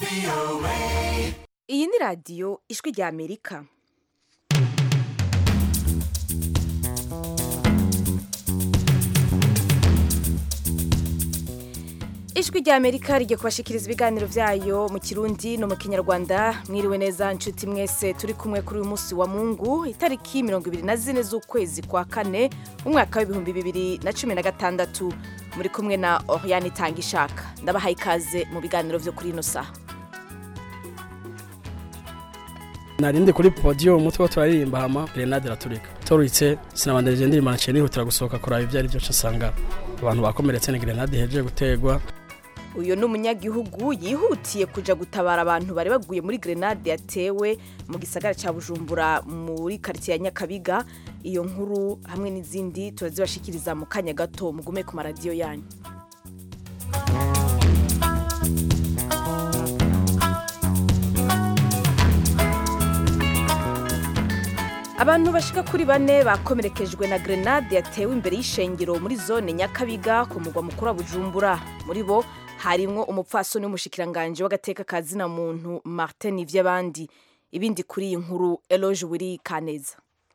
iyi ni radiyo ijwi rya amerika ijwi rya amerika rigiye kubashikiriza ibiganiro byayo mu kirundi no mu kinyarwanda mwiriwe neza nshuti mwese turi kumwe kuri uyu munsi wa mungu itariki mirongo ibiri na zine z'ukwezi kwa kane umwaka w'ibihumbi bibiri na cumi na gatandatu muri kumwe na oriane itanga ishaka ndabahaye ikaze mu biganiro byo kuri ino saha narindi kuri podiyo umutwe wo turaririmba hama grenade iraturika turitse sinabandanije ndirimba naciye nihutira gusohoka kuraba ibyo ari byo nsanga abantu bakomeretse ni grenade ihejeje gutegwa uyu ni umunyagihugu yihutiye kuja gutabara abantu bari baguye muri grenade yatewe mu gisagara cya bujumbura muri karitsiye ya nyakabiga iyo nkuru hamwe n'izindi turazibashikiriza mu kanya gato mugume ku maradiyo yanyu abantu bashika kuri bane bakomerekejwe na grenade yatewe imbere y'ishengero muri zone nyakabiga ku mugwa mukuru wa bujumbura muri bo harimwo umupfasoni w'umushikiranganje w'agateka ka zina muntu martin ivy'abandi ibindi kuri iyi nkuru eloge wiri kaneza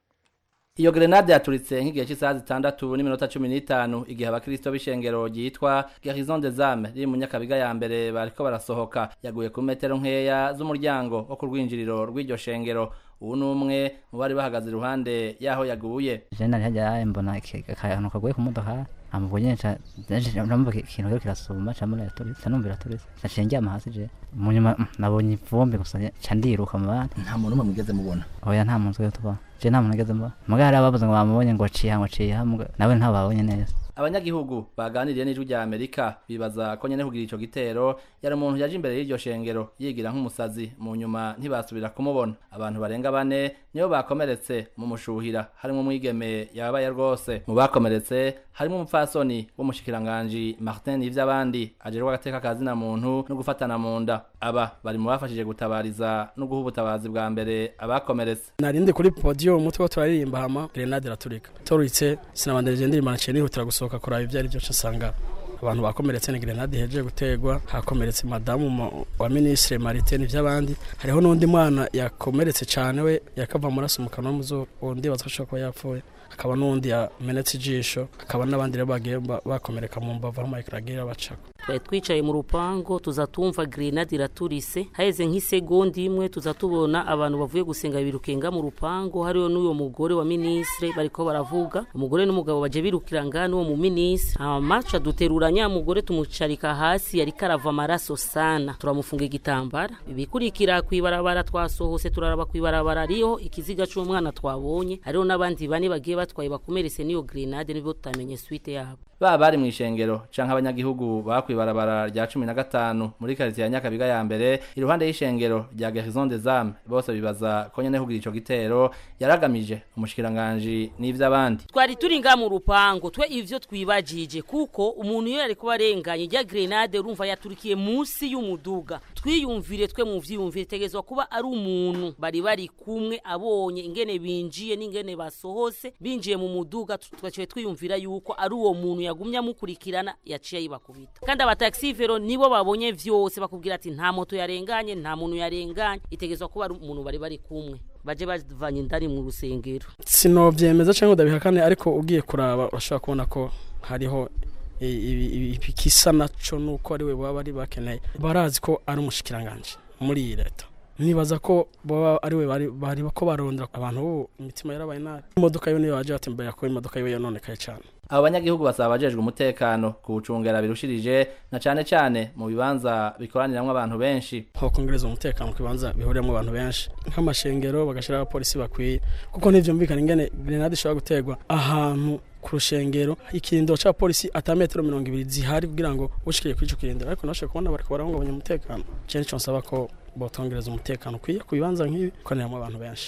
iyo grenade yaturitse nk'igihe cy'isaha zitandatu n'iminota cumi n'itanu igihe abakristo b'ishengero ryitwa garison des âmes riri mu nyakabiga ya mbere bariko barasohoka yaguye ku metero nkeya z'umuryango wo ku rwinjiriro rw'iryo shengero ubu ni umwe mu bari bahagaze iruhande y'aho yaguye jenda ntihajya mbona akantu kaguye ku modoka amubonye namubona ikintu rero kirasuma camura yaturitse numva iraturitse naciye ndyama hasi je mu nyuma nabonye ivumbi gusa ca ndiruka mu bandi nta muntu umwe mugeze mubona oya nta muntu twese tuba je nta muntu nigeze mbona muga hari abavuze ngo bamubonye ngo ciha ngo ciha nawe ntabwo babonye neza abanyagihugu baganiriye n'ijwi rya amerika bibaza ko nyene kugira ico gitero yari umuntu yaje imbere y'iryo shengero yigira nk'umusazi mu nyuma ntibasubira kumubona abantu barenga bane nibo bakomeretse mu mushuhira harimwo umwigeme yabaye rwose mu bakomeretse harimo umupfasoni w'umushikiranganji martin ivy'abandi ajerwa agateka ka zina muntu no gufatana mu nda aba bari mu bafashije gutabariza no guha ubutabazi bwa mbere abakomeretse narindi kuri podiyo umutwe wo turaririmba hama grenade iraturika turitse sinabandanije ndirimba naciye nihutira gusohoka kuraba ibyo ari byo nsanga abantu bakomeretse ni grenade ihejeje gutegwa hakomeretse madamu wa ministre Martin ivy'abandi hariho n'undi mwana yakomeretse cyane we yakava amaraso mu kanwa muzo undi bazashobora kuba yapfuye hakaba n'undi yamenetse ijisho hakaba n'abandi rero bagiye bakomereka mu mbavu aho mayikragira bacako twari twicaye mu rupango tuza tumva grenade iraturise haheze nk'isegonda imwe tuza tubona abantu bavuye gusenga birukenga mu rupango hariho n'uyo mugore wa ministre bariko baravuga umugore n'umugabo baje birukira ngana uwo mu ministre hama ca duterura nya mugore tumucarika hasi yariko arava amaraso sana turamufunga igitambara ibikurikira kwibarabara twasohose turaraba kwibarabara ariho ikiziga c'umwana twabonye hariho n'abandi bane bagiye batwaye bakomeretse n'iyo grenade nibwo tutamenye suite yabo baba bari mu ishengero canke abanyagihugu bakwibarabara rya cumi na gatanu muri karitsiye ya nyakabiga ya mbere iruhande y'ishengero rya garison des âmes bose bibaza ko nyene kugira ico gitero yaragamije umushikiranganji n'ivy'abandi twari turi nga mu rupango twe ivyo twibajije kuko umuntu iyo yariko arenganye rya grenade urumva yaturikiye munsi y'umuduga twiyumvire twe mu vyiyumvire tegezwa kuba ari umuntu bari bari kumwe abonye ingene binjiye n'ingene basohose binjiye mu muduga twaciye twiyumvira yuko ari uwo muntu yagumye amukurikirana yaciye yibakubita kandi abataxivero nibo babonye vyose bakubwira ati nta moto yarenganye nta muntu yarenganye itegezwa kuba ari umuntu bari bari kumwe baje bavanye indani mu rusengero sinovyemeza canke udabihakane ariko ugiye kuraba urashobora kubona ko hariho ikisa naco nuko ari we baba bari bakeneye barazi ko ari umushikiranganje muri iyi leta nibaza ko baba ari we bari ko barondera abantu ubu imitima yarabaye nabi imodoka yo niyo waje batembera ko imodoka yiwe yononekaye cyane abo banyagihugu basaba abajejwe umutekano kuwucungera birushirije na cane cane mu bibanza bikoraniramwo abantu benshi aho kongereza umutekano ku bibanza bihuriyemo abantu benshi nk'amashengero bagashiraho abapolisi bakwiye kuko ntivyumvikana ingene grenade ishobora guterwa ahantu ku rushengero ikirindiro ca polisi ata metero mirongo ibiri zihari kugira ngo ushikire kuri ico kirindiro ariko nashobora kubona bariko barahungabanya umutekano je nico nsaba ko botongereza umutekano ukwiye ku bibanza nk'ibi koraniramo abantu benshi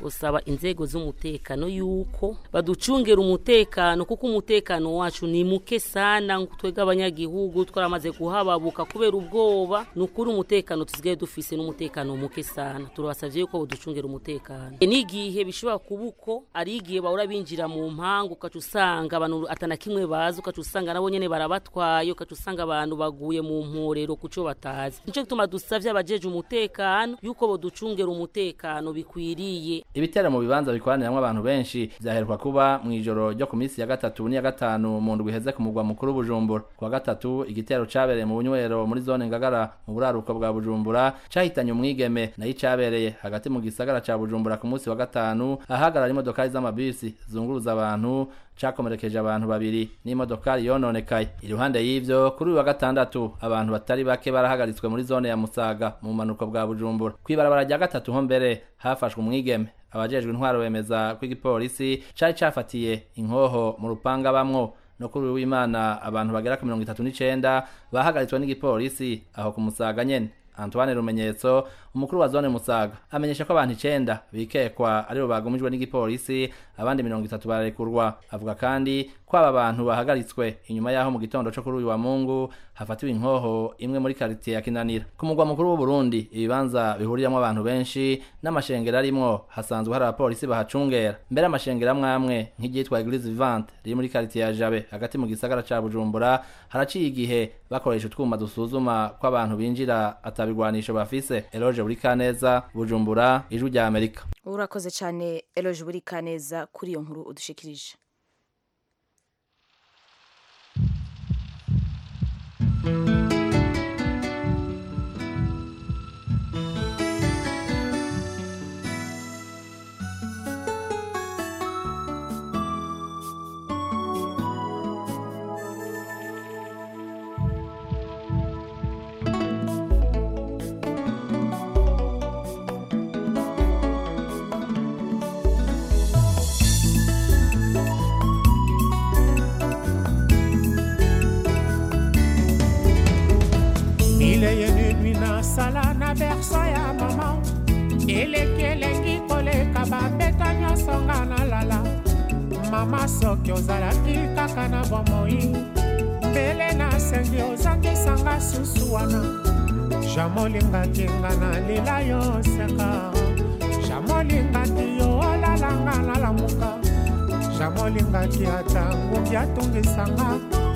usaba inzego z'umutekano yuko baducungera umutekano kuko umutekano wacu ni muke sana twebwe abanyagihugu twaramaze kuhababuka kubera ubwoba ni ukuri umutekano tusigaye dufise n'umutekano muke sana turabasavye yuko baducungera umutekano E, n'igihe bishobora kuba uko ari igihe bahora binjira mu mpangu ukaca usanga abantu atana kimwe bazi ukaca usanga nabo nyene barabatwaye ukaca usanga abantu baguye mu mporero kuco batazi nico gituma dusavye abajeje umutekano yuko boducungera umutekano bikwiriye ibitero mu bibanza bikoraniramwo abantu benshi vyaheruka kuba mw'ijoro ryo ku minsi ya gatatu n'iya gatanu mu ndwi iheze ku mugwa mukuru bujumbura ku wa gatatu igitero cabereye mu bunywero muri zone ngagara mu buraruko bwa bujumbura cahitanye umwigeme nayo icabereye hagati mu gisagara ca bujumbura ku munsi wa gatanu ahagarara imodokari z'amabisi zunguruza abantu cakomerekeje abantu babiri n'imodokari yononekaye iruhande y'ivyo kuri uyu wa gatandatu abantu batari bake barahagaritswe muri zone ya musaga mu bumanuko bwa bujumbura kw'ibarabara rya gatatu ho mbere hafashwe umwigeme abajejwe intwaro bemeza ko igipolisi cari cafatiye inkoho mu rupanga bamwo no kuri uyu w'imana abantu bagera ku mirongo itatu n'icenda bahagaritswe n'igipolisi aho ku musaga nyene antoine rumenyetso umukuru wa zone musaga amenyesha ko abantu icenda bikekwa aribo bagumijwe n'igipolisi abandi mirongo itatu bararekurwa avuga kandi ko aba bantu bahagaritswe inyuma y'aho mu gitondo co kuri uyu wa mungu hafatiwe inkoho imwe muri karitiye ya kinanira ku mugwa mukuru w'uburundi ibibanza bihuriramwo abantu benshi n'amashengero arimwo hasanzwe hari abapolisi bahacungera mbere amashengero amwe amwe nk'iryitwa eglise vivante riri muri karitiye ya jabe hagati mu gisagara ca bujumbura haraciye igihe bakoresha utwuma dusuzuma ko abantu binjira atabigwanisho bafise eloge buri kaneza bujumbura ijwi rya amerika urakoze cyane eloge buri kaneza kuri iyo nkuru udushikirije mile yene nui nasala na berso ya mama eleki elengi koleka babeta nyonso nga nalala mama soki ozalaki kaka na bomoi mbele nasengi ozangisanga susu wana jamolingaki nga nalela yo seka jamolingaki yo olalanga nalamuka jamolingaki ata ngumbi atungisanga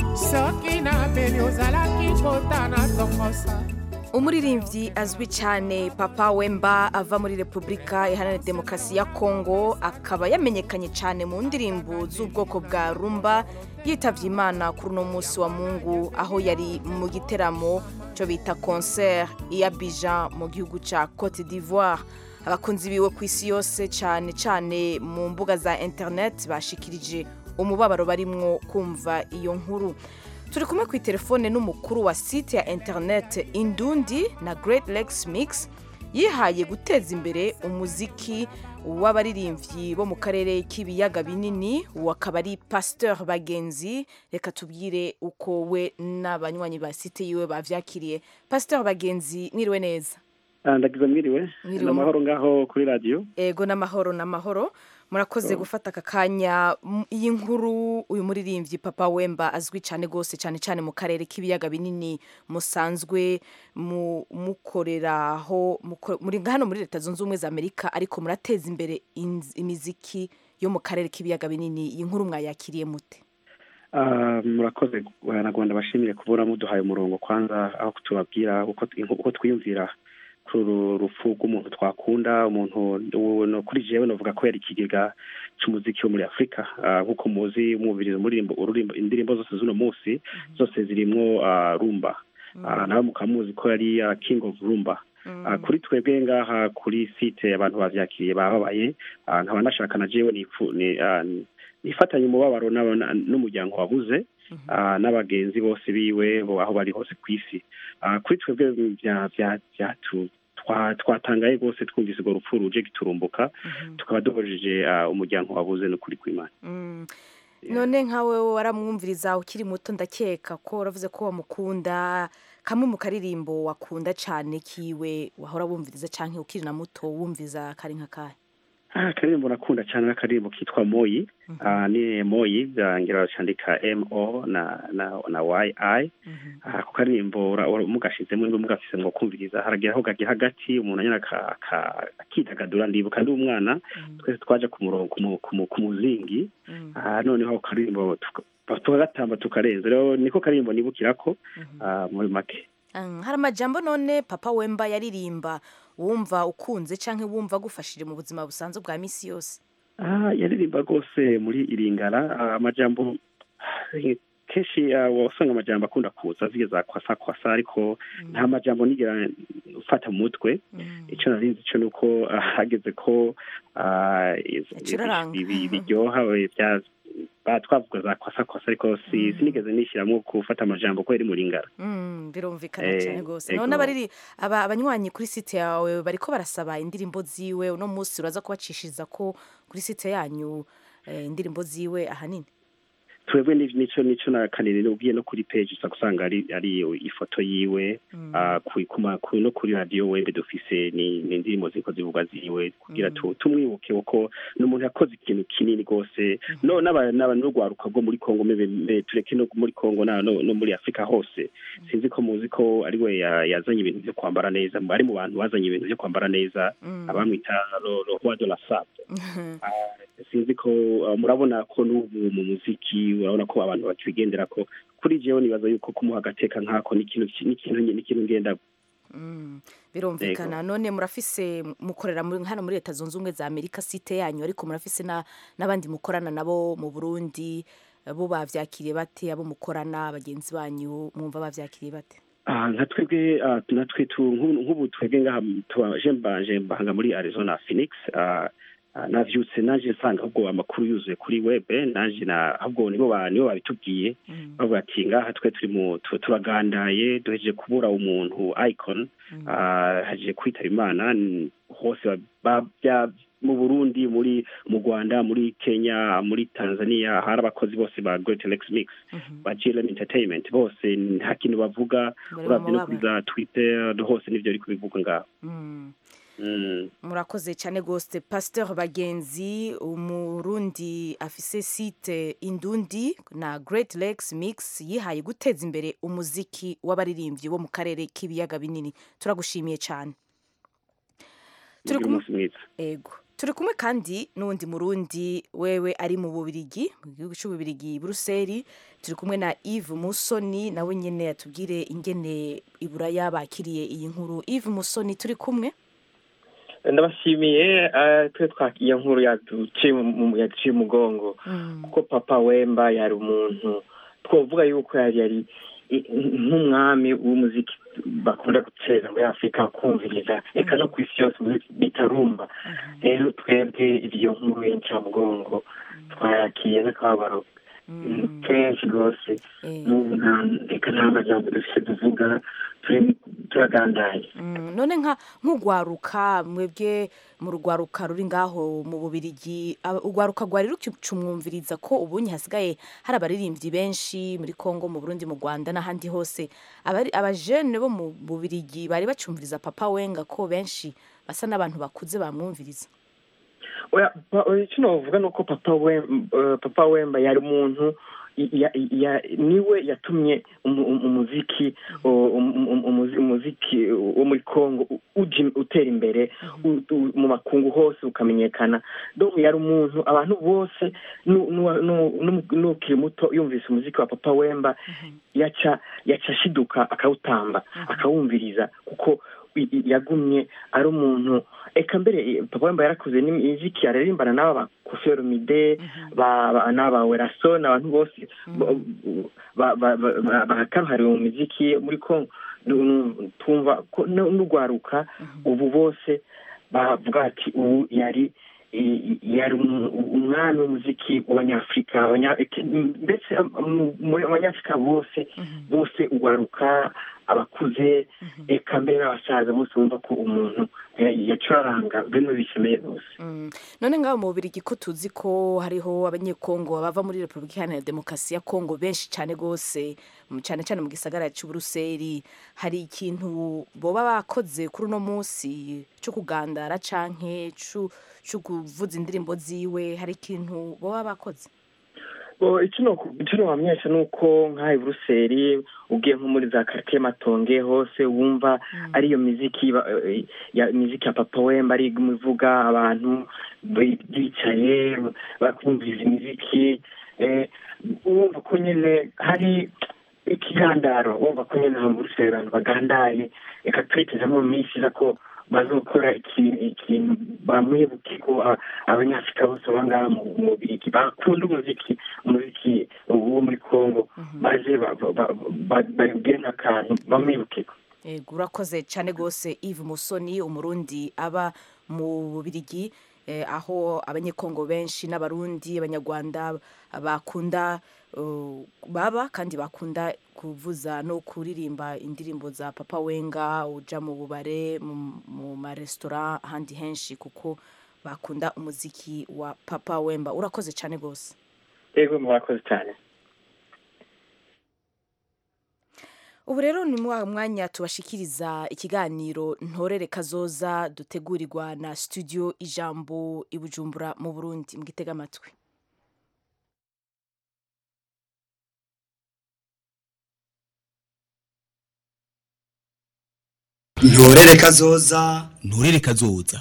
soki nabeli ozalaki kota na tongosa umuririmbyi azwi cyane papa wemba ava muri repubulika iharanira demokarasi ya kongo akaba yamenyekanye cyane mu ndirimbo z'ubwoko bwa rumba yitabye imana kuri uno munsi wa mungu aho yari mu giteramo cyo bita concert iya bija mu gihugu cya cote d'ivoire abakunzi biwe ku isi yose cyane cyane mu mbuga za interineti bashikirije umubabaro barimwo kumva iyo nkuru turi kumwe ku telefone n'umukuru wa site ya interineti indundi na Great Lakes Mix yihaye guteza imbere umuziki w'abaririmbyi bo mu karere k'ibiyaga binini uwo akaba ari pasteur bagenzi reka tubwire uko we n'abanywanyi ba site yiwe bavyakiriye pasteur bagenzi mwiriwe neza ndagize mwiriwe Mwiriwe. ni amahoro ngaho kuri radiyo ego n'amahoro n'amahoro murakoze gufata aka kanya M- iyi nkuru uyu muririmbyi papa wemba azwi cyane rwose cyane cyane mu karere k'ibiyaga binini musanzwe mu- mukoreraho muko- muri hano muri leta zunze ubumwe za amerika ariko murateza imbere inz- imiziki yo mu karere k'ibiyaga binini iyi nkuru mwayakiriye mute Ah, murakoze nagomba bashimire kubura muduhaye umurongo kwanza aho tubabwira uko uko twiyumvira kuri uru rupfu rw'umuntu twakunda umuntu uwo no- kuri jewe novuga ko yari ikigega c'umuziki wo muri afurika Ah, nk'uko muzi mwumviriza umurimbo ururimbo indirimbo zose z'uno munsi zose zirimwo ah, rumba Ah, nawe mukamuzi ko yari ah, king of rumba Ah, kuri twebwe ngaha kuri site abantu bavyakiriye bababaye Ah, nkaba nashaka na jewe nipfu- ni- ah, nifatanye umubabaro n'aba- na- n'umuryango wabuze ah, n'abagenzi bose biwe bo aho bari hose ku isi Ah, kuri twebwe bya- bya- byatu- twa- twatangaye rwose twumvise urwo rupfu ruje giturumbuka tukaba duhojeje ah, umuryango wabuze n'ukuri kw'imana Mm. none nkawe waramwumviriza ukiri muto ndakeka ko waravuze ko wamukunda kamwe mu karirimbo wakunda cyane kiwe wahora wumviriza cyangwa ukiri na muto wumviriza kari nka kahe Ah, akaririmbo nakunda cyane n'akaririmbo kitwa moyi Ah, ni moyi ah, ngira bacandika mo na na na yi Ah, ako karirimbo ura- ura- mugashizemo niba mugafise ngo kumviriza haragira aho gagira hagati umuntu anyana aka- aka- akidagadura ndibuka ndi umwana twese twaje ku murongo ku mu- ku mu- ku muzingi Ah, noneho ako karirimbo tuka- tukagatamba tukarenza rero niko karirimbo nibukirako ah, muri make Mm, hari amajambo none papa wemba yaririmba wumva ukunze canke wumva agufashije mu buzima busanzwe bwa misi yose Ah, yaririmba rwose muri iringara ah, amajambo ah, kenshi ah, wasanga amajambo akunda kuza zigeza kwasa kwasa ariko nta majambo nigera ufata mu mutwe icyo narinzi cyo ni uko ah, hageze ko ah, iz- Acuraranga. ibi- biryoha eh, bya ba- twavuga za kwasa kwasa ariko si sinigeze nishyiramo gufata amajambo ko yari muri ingara Mm, birumvikana Eh, cyane rwose ego. none abariri aba abanywanyi kuri site yawe bariko barasaba indirimbo ziwe uno munsi uraza kubacishiriza ko kuri site yanyu eh, indirimbo ziwe ahanini twebwe ni- nico nico na kanini ugiye no kuri page usa gusanga ari ari ifoto yiwe ah, ku- ku ma- ku- no kuri radio webe dufise ni ni indirimbo ziko zivugwa ziwe kugira tu tumwibuke uko ni umuntu yakoze ikintu kinini rwose no n'aba n'aba n'urwaruka rwo muri Kongo mebe mbe tureke no muri Kongo na no, no muri Afrika hose sinzi ko muzi ko ari we ya- yazanye ibintu byo kwambara neza ari mu bantu bazanye ibintu byo kwambara neza abamwita lo lo roi de la sable Ah, sinzi ko ah, murabona ko n'ubu mu muziki urabona ko abantu bakibigendera ko kuri jewe nibaza yuko kumuha agateka nk'ako ni ikintu ki- ni ikintu ni ikintu ngenda Mm, birumvikana none murafise mukorera muri hano muri leta zunze ubumwe za amerika site yanyu ariko murafise na n'abandi mukorana nabo mu burundi eh, bo bavyakiriye bate abo mukorana bagenzi banyu mwumva bavyakiriye bate Ah, nka twebwe ah, natwe tu- nk'ubu nk'ubu twebwe ngaha tuba- je mbanje mbahanga muri arizona phoenix ah, ah, navyutse naje nsanga ahubwo amakuru yuzuye kuri webe naje na ahubwo nibo ba- nibo babitubwiye bavuga ati ngaha twe turi mu tu- turagandaye duhejeje kubura umuntu icon ah, haje kwitaba imana n- hose ba- ba- bya- mu burundi muri mu rwanda muri kenya muri tanzania hari abakozi bose ba great lex mix ba glm entertainment bose nta kintu bavuga Bari urabye no mu kuri za twitter hose nivyo ariko bivuga ngaho Mm. Mm. murakoze cyane rwose pasteur bagenzi umurundi afise site indundi na great lakes mix yihaye guteza imbere umuziki w'abaririmbyi bo mu karere k'ibiyaga binini turagushimiye cyane turi mugire kumwe umunsi mwiza ego turi kumwe kandi n'uwundi murundi wewe ari mu bubirigi mu gihugu cy'ububirigi buruseli turi kumwe na Yves Musoni nawe nyene yatubwire ingene iburaya bakiriye iyi nkuru Yves Musoni turi kumwe ndabashimiye eh, twe twakiye nkuru yaduciye mu- mu- yaduciye umugongo kuko papa wemba yari umuntu twavuga yuko yari yari i- nk'umwami w'umuziki bakunda gutera muri afurika kumviriza reka no ku isi yose muri- bitarumba rero twebwe iyo nkuru y'incamugongo twayakiye n'akababaro kenshi rwose n'ubu nta- reka nta majambo dufite tuvuga turi- turagandaye Mm, none nka nk'ugwaruka mwebwe mu rugwaruka ruri ngaho mu bubirigi aba- urwaruka rwari rucumwumviriza ko ubunye hasigaye hari abaririmbyi benshi muri Kongo mu Burundi mu Rwanda n'ahandi hose abari abajene bo mu bubirigi bari bacumviriza papa wenga ko benshi basa n'abantu bakuze bamwumviriza oya pa- oya, icyo navuga ni uko papa Wem- eh, papa wemba yari umuntu i- ya- ya- niwe yatumye umu- umu- umuziki o- umu- umu- umuzi- umuziki wo muri congo u- uja- utera imbere u- u- mu makungu hose ukamenyekana donc yari umuntu abantu bose nu- nu- nu- nu- n'ukiri muto yumvise umuziki wa papa wemba yaca yaca ashiduka akawutamba akawumviriza kuko i- i- yagumye ari umuntu eka mbere eh, papa wemba yarakuze n'imiziki ararimbana n'aba ba Koffi Olomide ba ba- n'aba Werason abantu bose ba- ba- ba- ba- bakaruhariwe mu miziki muri Congo Nu- nu- twumva ko nu- n'urwaruka ubu bose bavuga ati ubu yari i- i- yari umu- umwami w'umuziki w'abanyafurika abanya- eke- ndetse mu- mu- abanyafurika bose bose urwaruka abakuze eka mbere n'abasaza bose bumva ko umuntu eh, yacuraranga bimwe bikomeye rwose Mm. none ngaho mu bubirigi ko tuzi ko hariho abanyekongo bava muri repubulika iharanira demokarasi ya kongo benshi cyane rwose mm, cyane cyane mu gisagara cy'uburuseli hari ikintu boba bakoze kuri uno munsi cyo kugandara canke cu- cyo kuvuza indirimbo ziwe hari ikintu boba bakoze Bo, ikino ikino wamenyesha ni uko nk'aha i buruseli ugiye nko muri za karitsiye matonge hose wumva ariyo miziki ba- eh, ya miziki ya papa wemba ari ivuga abantu bi- bicaye bakumviriza imiziki eh, wumva ko nyine hari ikigandaro wumva ko nyine aha muri buruseli abantu bagandaye reka twiteze mu minsi iza ko bazokora ikintu ikintu bamwibuke ko a- abanyafurika bose baba ngaha mu mu Bubirigi bakunda umuziki umuziki wo muri kongo maze ba- ba- ba- ba- babwire nk'akantu bamwibuke ko Ego, urakoze cyane rwose Yves Musoni umurundi aba mu Bubirigi eh, aho abanyekongo benshi n'abarundi abanyarwanda bakunda uh, baba kandi bakunda kuvuza no kuririmba indirimbo za papa wenga uja mu bubare mu, mu maresitora ahandi henshi kuko bakunda umuziki wa papa wemba urakoze cyane rwose yego murakoze cyane ubu rero ni wa mwanya tubashikiriza ikiganiro ntorere kazoza dutegurirwa na studio ijambo i bujumbura mu burundi mwitega amatwi ntorere kazoza ntorere kazoza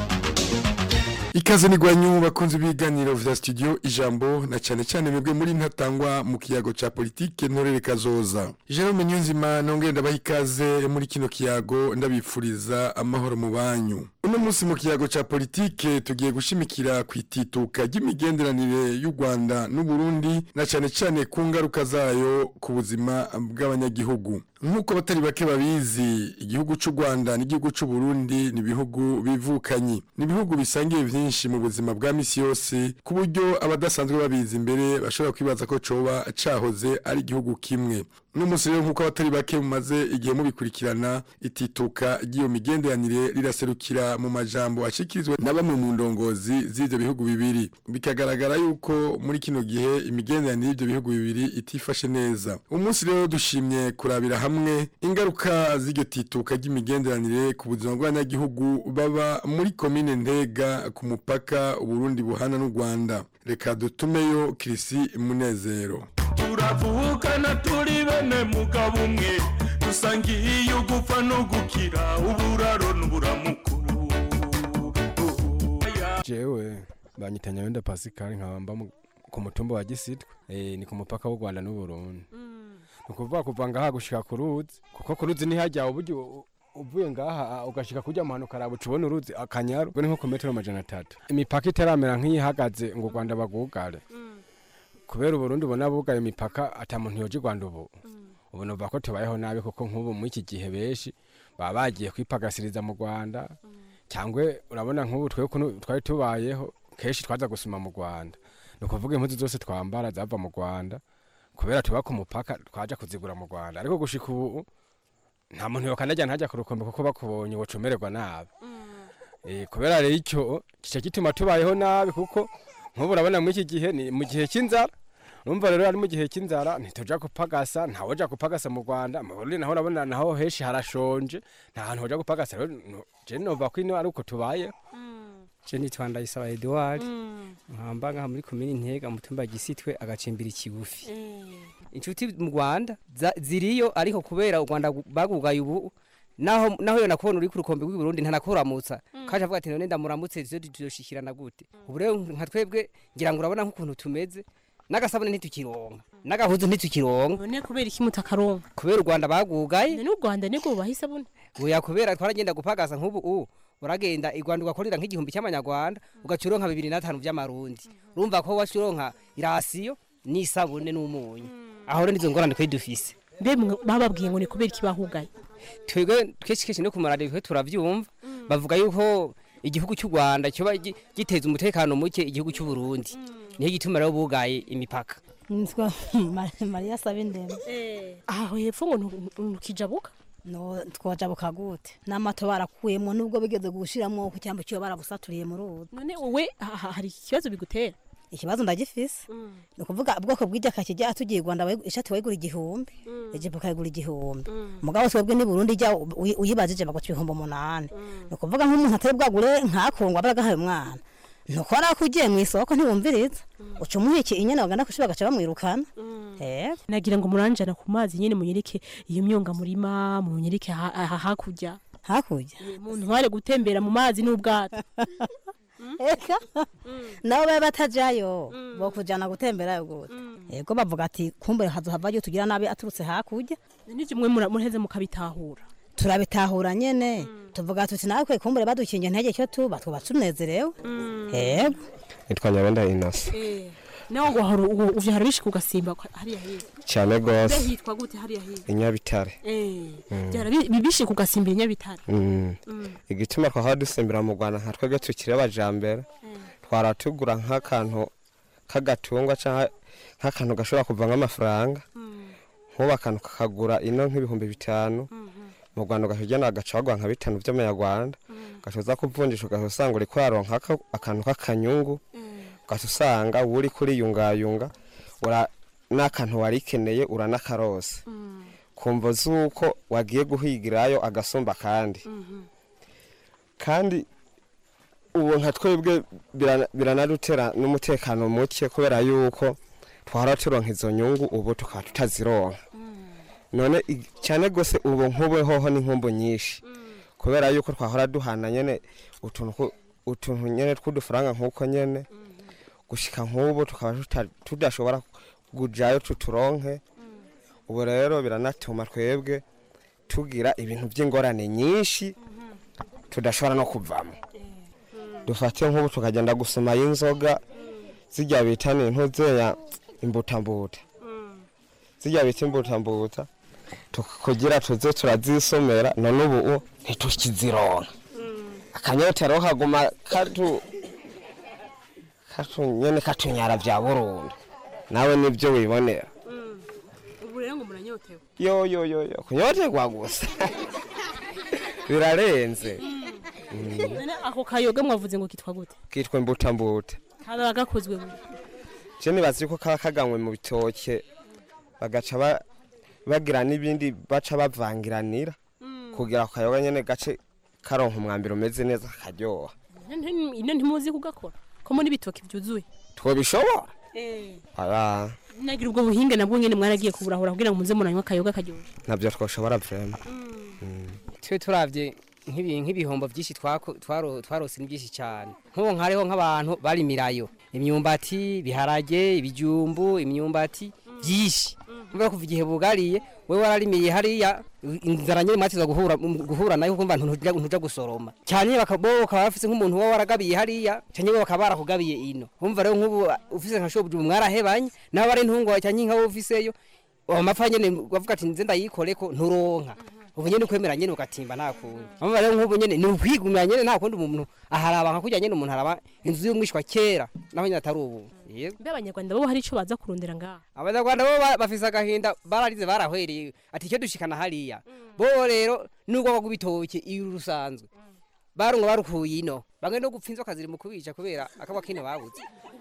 ikaze nigwanyu bakunze ibiganiro vya studio ijambo na cyane cyane mwebwe muri ntatangwa mu kiyago ca politike ntorere kazoza Jerome Nyunzima nongere ndabaha ikaze muri kino kiyago ndabifuriza amahoro mu banyu uno munsi mu kiyago ca politike tugiye gushimikira ku itituka ry'imigenderanire y'u Rwanda n'u Burundi na cyane cyane ku ngaruka zayo ku buzima bw'abanyagihugu nk'uko abatari bake babizi igihugu cy'u Rwanda n'igihugu cy'u Burundi ni ibihugu bivukanyi ni ibihugu bisangiye byinshi mu buzima bwa misi yose ku buryo abadasanzwe babizi imbere bashobora kwibaza ko coba cahoze ari igihugu kimwe n'umunsi rero nk'uko abatari bake mumaze igihe mubikurikirana itituka ry'iyo migenderanire riraserukira mu majambo ashikirizwa na bamwe mu ndongozi z'ivyo bihugu bibiri bikagaragara yuko muri kino gihe imigenderanire y'ivyo bihugu bibiri itifashe neza umunsi rero dushimye kurabira hamwe ingaruka z'iryo tituka ry'imigenderanire ku buzima bw'abanyagihugu baba muri komine ntega ku mupaka uburundi buhana n'u rwanda reka dutumeyo kirisi munezero turavukana turi bene mugabo umwe dusangiye ugupfa no gukira uburaro n'uburamukuru jewe banyita nyawenda pascal nkaba mba mu- ku mutumba wa gisitwe eh, ni ku mupaka w'u rwanda n'uburundi ni ukuvuga kuva ngaha gushika ku ruzi kuko ku ruzi ntihajya uburyo u- uvuye ngaha ugashika kurya muhanu ukaraba uca ubona uruzi akanyaru ubwo ni nko ku metero amajana atatu imipaka itaramera nk'iyihagaze ngo u rwanda bagugare kubera uburundi ubona bugaye imipaka ata muntu yoja i rwanda ubu ubu numva ko tubayeho nabi kuko nk'ubu muri iki gihe benshi baba bagiye kwipagasiriza mu rwanda cyangwa urabona nk'ubu twe ukuntu twari tubayeho kenshi twaza gusuma mu rwanda ni ukuvuga impuzu zose twambara zava mu rwanda kubera tuba ku mupaka twaja kuzigura mu rwanda ariko gushika ubu nta muntu yokanajya ntajya ku rukombe kuko bakubonye wocumererwa nabi Eh, kubera rero icyo kica gituma tubayeho nabi kuko nk'ubu urabona muri iki gihe ni mu gihe cy'inzara urumva rero ari mu gihe cy'inzara ntituja gupagasa ntawoja gupagasa mu rwanda mu burundi naho urabona naho henshi harashonje nta hantu hoja gupagasa rero no- je nova ko ino ari uko tubayeho je nitwa ndayisaba edouard nkamba ngaha muri komini ntega mutumba gisitwe agacimbira ikigufi inshuti mu rwanda za- ziriyo ariko kubera u rwanda gu- bagugaye ubu naho naho yo nakubona uri ku rukombe rw'i Burundi ntanakuramutsa kaje avuga ati none ndamuramutse zo tuzoshikirana gute ubu rero nka twebwe ngira ngo urabona nk'ukuntu tumeze n'agasabune ntitukironka n'agahuzu ntitukironka none kubera iki mutakaronka kubera u rwanda bagugaye n'u rwanda nibwo bubaha isabune oya kubera twaragenda gupagasa nk'ubu u uragenda i rwanda ugakorera nk'igihumbi cy'amanyarwanda ugaca uronka bibiri n'atanu by'amarundi urumva ko waca uronka irasiyo n'isabune n'umunyu aho rero nizo ngorane twari dufise mbe mwe bababwiye ngo ni kubera iki bahugaye twebwe kenshi kenshi no ku maradiyo twe turavyumva bavuga yuko igihugu cy'u rwanda kiba gi- giteza umutekano muke igihugu cy'u burundi niyo gituma rero bugaye imipaka nitwa mariya sabe ndende aho hepfo ngo ntukijabuka no twojabuka gute n'amato barakuyemo nubwo bigeze gushiramwo ku cyambo cyo barabusaturiye mu ruzi none wowe ha- ha- hari ikibazo bigutera ikibazo ndagifise ni ukuvuga ubwoko bw'ijaka kijya tugiye Rwanda wayigu- ishati wayigura igihumbi ijipo ukayigura igihumbi mugabo twebwe ni Burundi ijya uyi- uyibajije baguca ibihumbi umunani ni ukuvuga nk'umuntu atari bwagure nkakungwa baragahaye umwana ntukora ko ugiye mu isoko ntiwumviriza uca umuha iki inyana bagana kushira bagaca bamwirukana yego nagira ngo muranjana ku mazi nyene munyereke iyo myonga murima munyereke ha- ha- hakurya hakurya umuntu ntware gutembera mu mazi n'ubwato eka nabo baba batajayo bo kujana gutemberayo gute yego bavuga ati kumbe hazohavayo tugira nabi aturutse hakurya nije mwe mura- muraheze mukabitahura turabitahura nyene tuvuga tuti natwe kumbure badukingiye ntege cyo tuba twuba tunezerewe yego nitwa nyabenda inasi nawe ngo hari ubu uvyo hari bishika ugasimba kwa- hariya hirya cyane mbe rwose hitwa gute hariya hirya inyabitare eh Mm. byara bi- bibishika ugasimbira inyabitare Mm. Mm. igituma twahora dusimbira mu rwanda nka twebwe tukiri abajambere twara tugura nk'akantu k'agatungwa cyangwa nk'akantu gashobora kuvamo amafaranga nk'ubu akantu kakagura ino nk'ibihumbi bitanu mu rwanda ugahita agaca baguha nka bitanu by'amanyarwanda ugaca uza kuvunjisha ugahita usanga uri kuyaronka aka- akantu k'akanyungu ugaca usanga uba uri kuriyungayunga ura- n'akantu warikeneye uranakarose kumva z'uko wagiye guhigirayo agasumba kandi kandi ubu nka twebwe birana- biranadutera n'umutekano muke kubera yuko twahora turonka izo nyungu ubu tukaba tutazironka none i- cyane rwose ubu nk'ubu hoho ni nkumbu nyinshi kubera yuko twahora duhana nyene utuntu ku- utuntu nyene tw'udufaranga nk'uko nyene gushika nk'ubu tukaba tuta- tudashobora kujayo tuturonke ubu rero biranatuma twebwe tugira ibintu by'ingorane nyinshi tudashobora no kuvamo dufate nk'ubu tukagenda gusoma y'inzoga zijya bita ni ntuzeya imbutambuta zijya bita imbutambuta tuk- kugira tuze turazisomera none ubu ntitukizironka akanyotero kaguma katu katu nyene katunyara bya burundu nawe nibyo wibonera ubu rero ngo muranyotewe yo yo yo yo kunyoterwa gusa birarenze Mm. none ako kayoga mwavuze ngo kitwa gute kitwa imbutambuta kaba gakozwe mu je nibaza yuko kaba kaganywe mu bitoke bagaca ba- bagira n'ibindi baca bavangiranira kugira ako kayoga nyene gace karonka umwambiro umeze neza kakaryoha ino ntimuzi kugakora ko muri bitoki byuzuye twobishobora eh aba nagira ubwo buhinga nabwo nyene mwaragiye kuburahura kugira ngo muze muranywa akayoga karyoshe ntabyo twoshobora vrema twe turavye nk'ibi- nk'ibihombo byinshi twako- twaro- twarose ni byinshi cyane nk'ubu nkariho nk'abantu barimirayo imyumbati ibiharage ibijumbu imyumbati byinshi kumva kuva igihe bugariye we wararimiye hariya inzara nyine mwatiza guhura guhura nayo kumva ntuja ntuja gusoroma cyane bakabo bakaba bafise nk'umuntu wa waragabiye hariya cyane bo bakaba barakugabiye ino umva rero nk'ubu ufise nka shobuju mwarahebanye nawe ari ntungwa cyane nka ufiseyo amapfa nyene bavuga ati nze ndayikoreko nturonka ubu nyene ukwemera nyene ugatimba nta kundi amaba rero nk'ubu nyene ni ukwigumira nyene nta kundi umuntu aharaba nka kurya nyene umuntu araba inzu y'umwishwa kera naho nyene atari ubu yego mbe abanyarwanda bo hari ico baza kurondera ngaha abanyarwanda bo ba- bafise agahinda bararize barahwereye ati icyo dushikana hariya bo rero nubwo bagwa ibitoke iyo rusanzwe barunga barukuye ino bamwe no gupfa inzoka ziri mu kubica kubera akabwa kino babuze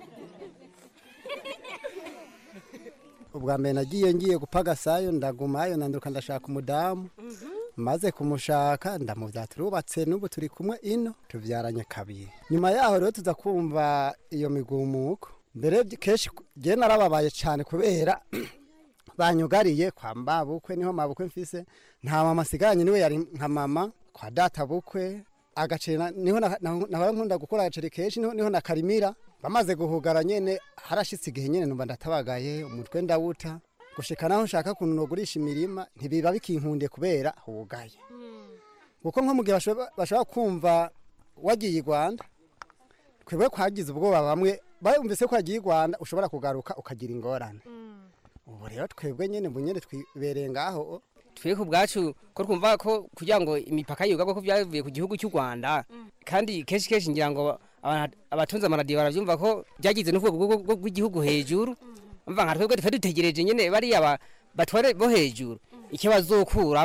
ubwa mbere nagiye ngiye gupagasayo ndagumayo nanduka ndashaka umudamu maze kumushaka ndamubyara turubatse n'ubu turi kumwe ino tubyaranye kabiri nyuma yaho rero tuza kumva iyo migumuko mbere by- kenshi jye narababaye cyane kubera banyugariye kwa mabukwe niho mabukwe mfise nta mama asigaranye niwe yari nka mama kwa data bukwe agaceri na- niho na- na- nahora nkunda gukora agaceri kenshi niho niho nakarimira bamaze guhugara nyene harashitse igihe nyene numva ndatabagaye umutwe ndawuta gushika naho nshaka kuntu nogurisha imirima ntibiba bikinkundiye kubera hugaye kuko nko mu gihe bashobora bashobora kumva wagiye i rwanda twebwe kwagize ubwoba bamwe bumvise ko wagiye i rwanda ushobora kugaruka ukagira ingorane ubu rero twebwe nyene bu nyene twibereye ngaho twe ku bwacu ko twumva ko kugira ngo imipaka yugagwa ko byavuye ku gihugu cy'u Rwanda kandi kenshi kenshi ngira ngo aba- abatunze amaradiyo barabyumva ko byagize n'urwego rwo- rwo- rw'igihugu hejuru umva nka twebwe twe dutegereje nyene bariya ba- batware bo hejuru icyo bazokuramwo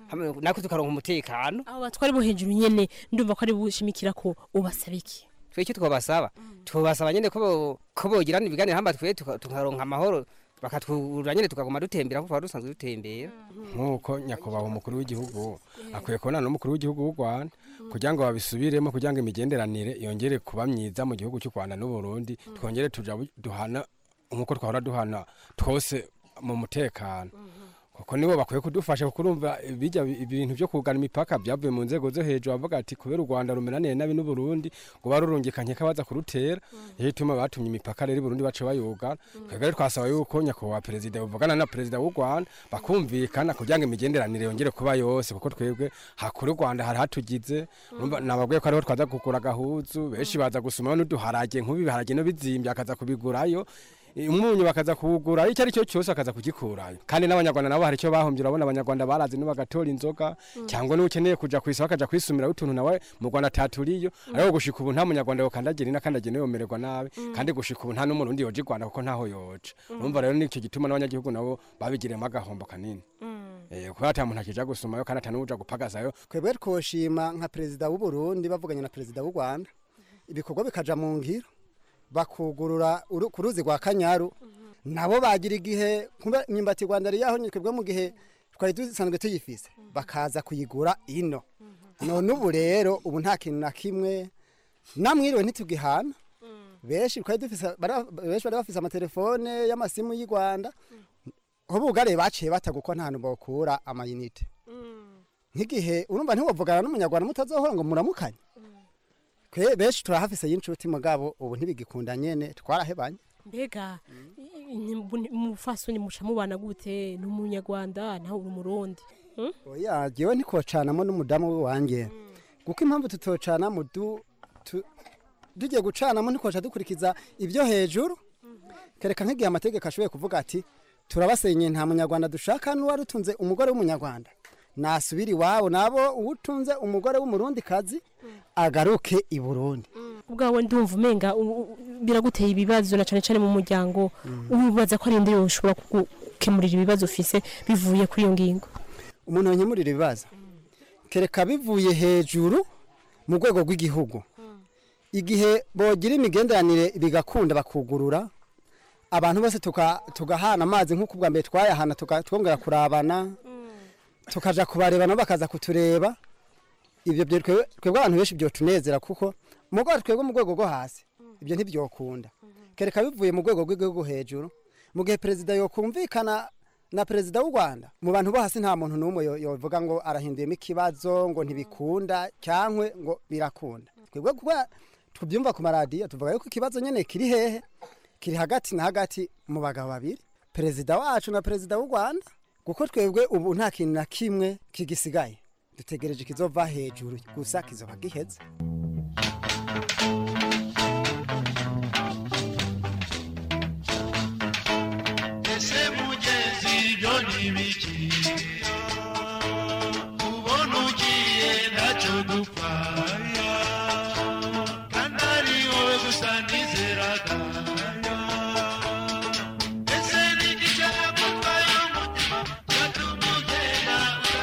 hamwe nako tukaronka umutekano abo batwari bo hejuru nyene ndumva ko ari bushimikira ko ubasaba iki twe icyo twabasaba twabasaba nyene ko bo- ko bogirana ibiganiro hamba twe tuka- tukaronka amahoro bakatwura nyene tukaguma dutembera kuko twari dusanzwe dutembera nk'uko nyakubahwa umukuru w'igihugu akwiye kubona n'umukuru w'igihugu w'u rwanda kugira ngo babisubiremo kugira ngo imigenderanire yongere kuba myiza mu gihugu cy'u rwanda n'uburundi twongere tuja bu- duhana nk'uko twahora duhana twose mu mutekano kuko nibo bakwiye kudufasha kuko urumva bijya ibintu byo kugana imipaka byavuye mu nzego zo hejuru bavuga ati kubera u rwanda rumeraniye nabi n'uburundi ngo barurungikanye ko baza kurutera iyo ituma batumye imipaka rero i burundi bace bayugana twebwe rero twasaba yuko nyakubahwa perezida bavugana na perezida w'u rwanda bakumvikana kugira ngo imigenderanire yongere kuba yose kuko twebwe hakuru u rwanda hari hatugize urumva nababwiye ko ariho twaza kugura agahuzu benshi baza gusumaho n'uduharage nk'ubu ibiharage no bizimbye akaza kubigurayo umunyu bakaza kuwugura icyo ari cyo cyose akaza kugikurayo kandi n'abanyarwanda nabo hari icyo bahombye urabona abanyarwanda barazi n'ubagatora inzoga cyangwa n'ukeneye kuja ku isoko akaja kwisumiraho utuntu nawe mu rwanda ataturiyo ariko gushika ubu nta munyarwanda yokandagira ina kandi agene yomererwa nabi kandi gushika ubu nta n'umurundi yoja i rwanda kuko ntaho yoca urumva rero nicyo gituma n'abanyagihugu nabo babigiriyemo agahombo kanini Eh, kubera ata muntu akija gusumayo kandi ata n'uja gupagazayo twebwe twoshima nka perezida w'u Burundi bavuganye na perezida w'u Rwanda ibikorwa bikaja mu ngiro bakugurura uru- ku ruzi rwa Kanyaru nabo bagira igihe kumbe imyumbati Rwanda yari yaho twebwe mu gihe twari dusanzwe tuyifise bakaza kuyigura ino none ubu rero ubu nta kintu na kimwe namwiriwe ntitugihana benshi twari dufise bara- benshi bari bafise amatelefone y'amasimu y'u Rwanda aho bugare baciye bataguko nta hantu bokura amayinite nk'igihe urumva ntiwavugana n'umunyarwanda mutazohora ngo muramukanye twe benshi turahafise y'inshuti mugabo ubu ntibigikunda nyene twarahebanye mbega umufasoni muca mubana gute ni umunyarwanda nawe uri umurundi Hmm? oya jewe ntikocanamo n'umudamu wanjye kuko impamvu tutocanamo du tu- tugiye gucanamo ntikoca dukurikiza ibyo hejuru kereka nk'igihe amategeko ashoboye kuvuga ati turabasenye nta munyarwanda dushaka n'uwari utunze umugore w'umunyarwanda nasubira iwabo nabo uwutunze umugore w'umurundi kazi agaruke i burundi ubwawe ndumva umenga u- u- biraguteye ibibazo na cane cane mu muryango ubibaza ko ari inde yoshobora kugukemurira ibibazo ufise bivuye kuri iyo ngingo umuntu yanyemurira ibibazo kereka bivuye hejuru mu rwego rw'igihugu igihe bogira imigenderanire bigakunda bakugurura abantu bose tuka- tugahana amazi nk'uko ubwa mbere twayahana tuka- twongera kurabana tukaja kubareba nabo bakaza kutureba ibyo byo twebwe twebwe abantu benshi byotunezera kuko mu rwego twebwe mu rwego rwo hasi ibyo ntibyokunda kereka bivuye mu rwego rw'igihugu hejuru mu gihe perezida yokumvikana na perezida w'u rwanda mu bantu bo hasi nta muntu n'umwe yo- yovuga ngo arahinduyemo ikibazo ngo ntibikunda cyangwa ngo birakunda twebwe kuba tubyumva ku maradiyo tuvuga yuko ikibazo nyine kiri hehe kiri hagati na hagati mu bagabo babiri perezida wacu na perezida w'u rwanda kuko twebwe ubu nta kintu na kimwe kigisigaye dutegereje ikizova hejuru gusa kizoba giheze ese mugezi ibyo ni ibiki ubona ugiye ntacyo dupfaya kandi ari wowe gusa nizeraga ese ni iki cyagutwaye umutima cyatuma ugenda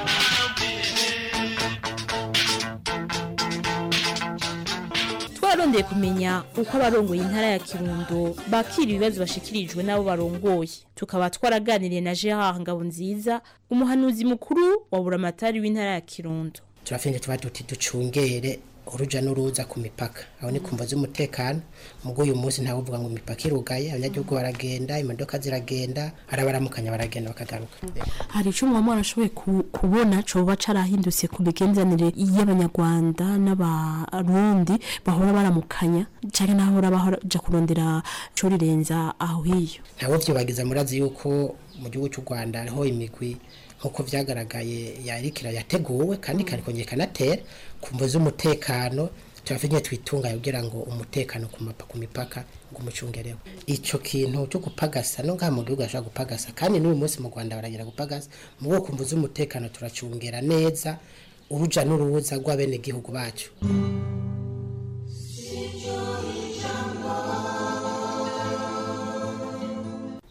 twarondeye kumenya uko abarongoye intara ya kirundo bakira ibibazo bashikirijwe n'abo barongoye tukaba twaraganiriye na gerard ngabonziza umuhanuzi mukuru wa buramatari w'intara ya kirundo turafenge tuba duti ducungere uruja n'uruza ku mipaka aho ni kumva z'umutekano mugo uyu munsi ntawe uvuga ngo imipaka irugaye abanyagihugu baragenda imodoka ziragenda arabaramukanya baragenda bakagaruka hari icyo mwaba mwarashoboye ku- kubona coba carahindutse ku migenderanire y'abanyarwanda n'abarundi bahora baramukanya cyane n'ahora baja kurondera co rirenza aho hiyo ntawe vyibagiza murazi yuko mu gihugu cy'u rwanda hariho imigwi nk'uko vyagaragaye yarikira yateguwe kandi ikarikongera ikanatera ku mvo z'umutekano turafite twitunganya kugira ngo umutekano ku mapa ku mipaka ngo umucungereho ico kintu cyo gupagasa no ngaha mu gihugu ashobora gupagasa kandi n'uyu munsi mu rwanda baragira gupagasa mu bwo ku mvo z'umutekano turacungera neza uruja n'uruza rw'abenegihugu bacu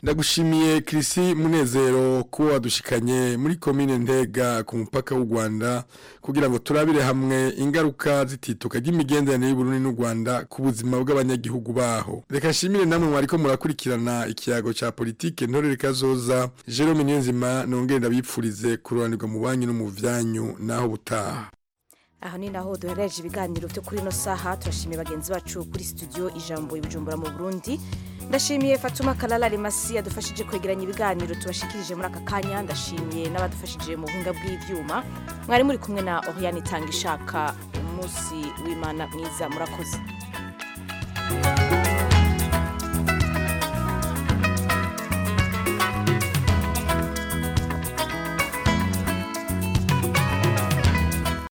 ndagushimiye Chrissy Munezero ko wadushikanye muri komine Ntega ku mupaka w'u Rwanda kugira ngo turabire hamwe ingaruka zitituka ry'imigenderanire y'u Burundi n'u Rwanda ku buzima bw'abanyagihugu baho reka nshimire namwe mwariko murakurikirana ikiyago ca politike ntorere kazoza Jerome Niyonzima nongere ndabipfurize kururanirwa mu banyu no mu vyanyu naho butaha aho ni naho duhereje ibiganiro byo kuri ino saha turashimiye bagenzi bacu kuri studio ijambo ibujumbura mu burundi ndashimiye fatuma kalala rimasi yadufashije kwegeranya ibiganiro tubashikirije muri aka kanya ndashimiye n'abadufashije mu buhinga bw'ibyuma mwari muri kumwe na oriane itanga ishaka umunsi w'imana mwiza murakoze